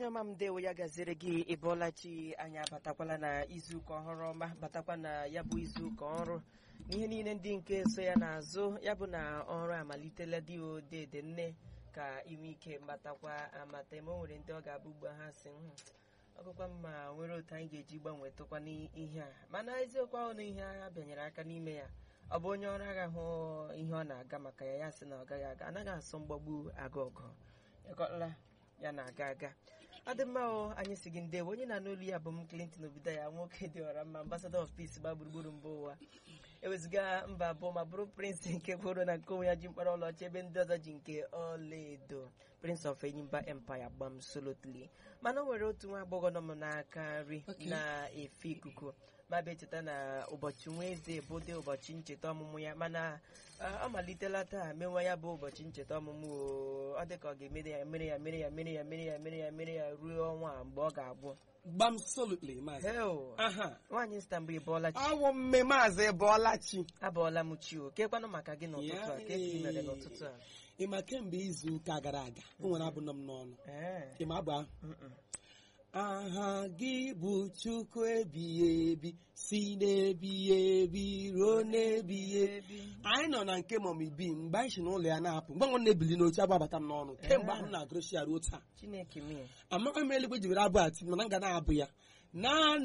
onye ọma m ndewo ya gaziri gị ịbọọlachi anyị abatakwala na izuụka ọhụrụ ọma batakwa na ya bụ izuụka ọrụ n'ihe niile ndị nke so ya n'azụ ya bụ na ọrụ amalitela dị odede nne ka inwe ike mbatakwa amata ma o nwere ndị ọ ga-abụ ugbo ha si "Hmm, ọ bụkwa mma nwere otu anyị ga-eji gbanwetụkwa n'ihe a mana eziokwu ahụ na ihe agha bịanyere aka n'ime ya ọ bụ onye ọrụ agha hụ ihe ọ na-aga maka ya ya sị na ọ gaghị aga anaghị asọ mgbagbu aga ọgụ ịkọtala ya na-aga aga ọ dị mma o anyị si gị ndewo onye na-anụ olu ya bụ m Clinton obido ya nwoke dị ọra mma ambassador of peace gba gburugburu mba ụwa eweziga mba abụọ ma bụrụ prince nke kworo na nke onwe ya ji mkpara ọlaọcha ebe ndị ọzọ ji nke ọlaedo prince of enyimba empire gbam solotly mana o nwere otu nwa agbọghọ nọ m n'aka nri Okay. na-efe ikuku ma bụ echeta na ụbọchị nwa eze bụde ụbọchị ncheta ọmụmụ ya mana ah, ọ malitela taa menwa ya bụ ụbọchị ncheta ọmụmụ o. ọ dị ka ọ ga-emere ya mere ya mere ya mere ya mere ya mere ya mere ya ruo ọnwa a mgbe ọ ga-agwụ gbam solutly maazị heo aha nwaanyị Istanbul bụọla chi awụ mme maazị bọọlachi abụọla m chi o kekwanụ maka gị n'ụtụtụ a ka esi mere n'ụtụtụ a ịma kemgbe izu ụka gara aga o nwere abụ nọ m n'ọnụ Ee, ịma abụ ahụ mm-mm. aha gị bụ chukwu ebighị ebi si n'ebighị ebi ruo n'ebighị ebi anyị nọ na nke mọm ibi mgbe anyị si n'ụlọ ya na-apụ mgbe nwa na-ebili n'oche agbabata m n'ọnụ kemgbe ahụ m na-agụrụchi ya ruo taa chineke mie amaghị m eluigwe ji were abụ ati mana m ga na-abụ ya na